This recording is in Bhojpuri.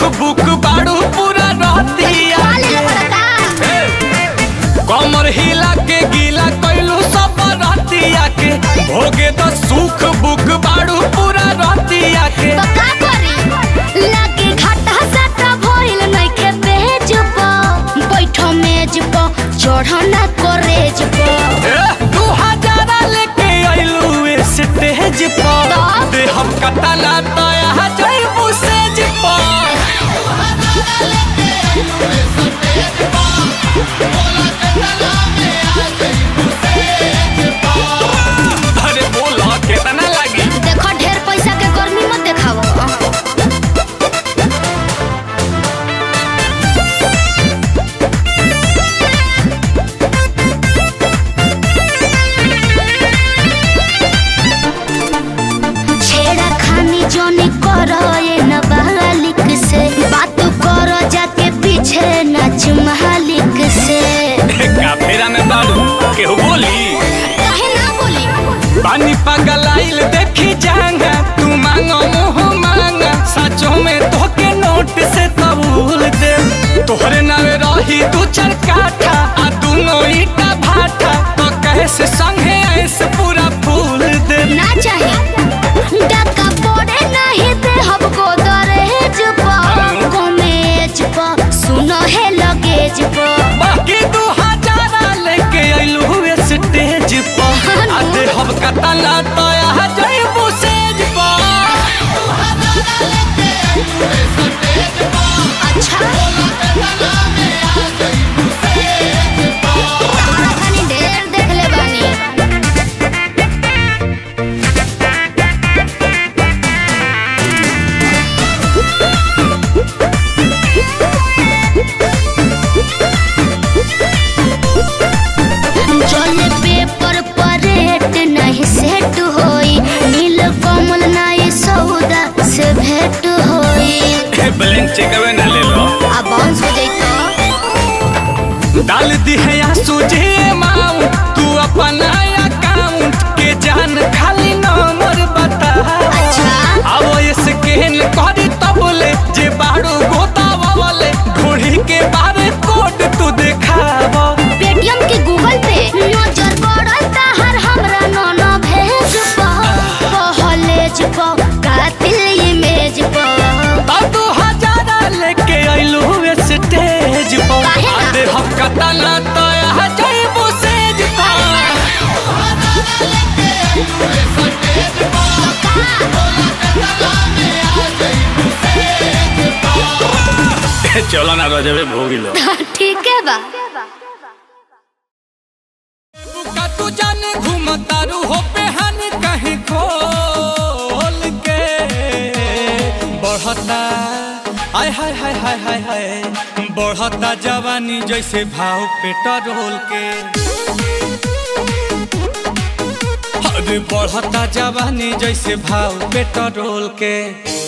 बुक बाड़ू पूरा रहतिया काले लपड़का कमर हिला के गीला कैलू सब रहतिया के भोगे तो सुख बुक बाड़ू पूरा रहतिया के तो का करी लागे घाटा साटा भइल नइखे पेज प बैठो मेज प चढ़ना करेज प ए, दू हजारा लेके अइलू स्टेज पर तब? दे हम कतला तया जइबू सेज पर अरे बोला कितना लगी देखो ढेर पैसा के गर्मी मत देखावो छेड़ा खानी जोनी करो ये नाबालिग से बात करो जाके पीछे नाच मालिक से काफेरा में बाड़ू केहू बोली काहे ना बोली पानी पगलाइल देखी जांगा तू मांगो मुँह मांगा सचो में तोके नोट से कबूल दे तोहरे नावे रही दू चार काठा आ दोनों ईटा भाटा तो कैसे संगे ऐसे पूरा फूल दे ना चाहे डका पड़े नहीं दे हमको दरहेज पर कमेज पर सुनो है लगेज पर बाकी दू हजारा लेके अइलू स्टेज पर आ दे हम कतला तया जइबू सेज पर अच्छा तारा खानी ढेर देख ले बानी चले पेपर पर रेट नहीं सेट होई नील कमल नहीं सौदा से भेंट होई ब्लैंक चेकअवे ना ले लो अब बाउंस हो जाई तो डाल दी है या सूझे अमाउंट तू अपना अकाउंट के जान खाली नंबर बता अच्छा। अब स्कैन करी तब ले जे बाड़ू गोतावले घोड़ी के बारे कोड तू देखाव पेटीएम के गूगल पे नजर पड़ल ताहर हमरा नोनो भेज पा पहलेज पा कातिल इमेज पा तब दू हजारा लेके अइलू स्टेज पर काहे ना? आधे हम कतला तया जइबू सेज पर चलो ना रजबे भोगी लो ठीक है बा बुका तू जाने घूमतारू हो पेहानी कहीं खोल के बढ़ता आय हाय हाय हाय हाय हाय बढ़ता जवानी जैसे भाव पेट्रोल के अरे बढ़ता जवानी जैसे भाव पेट्रोल के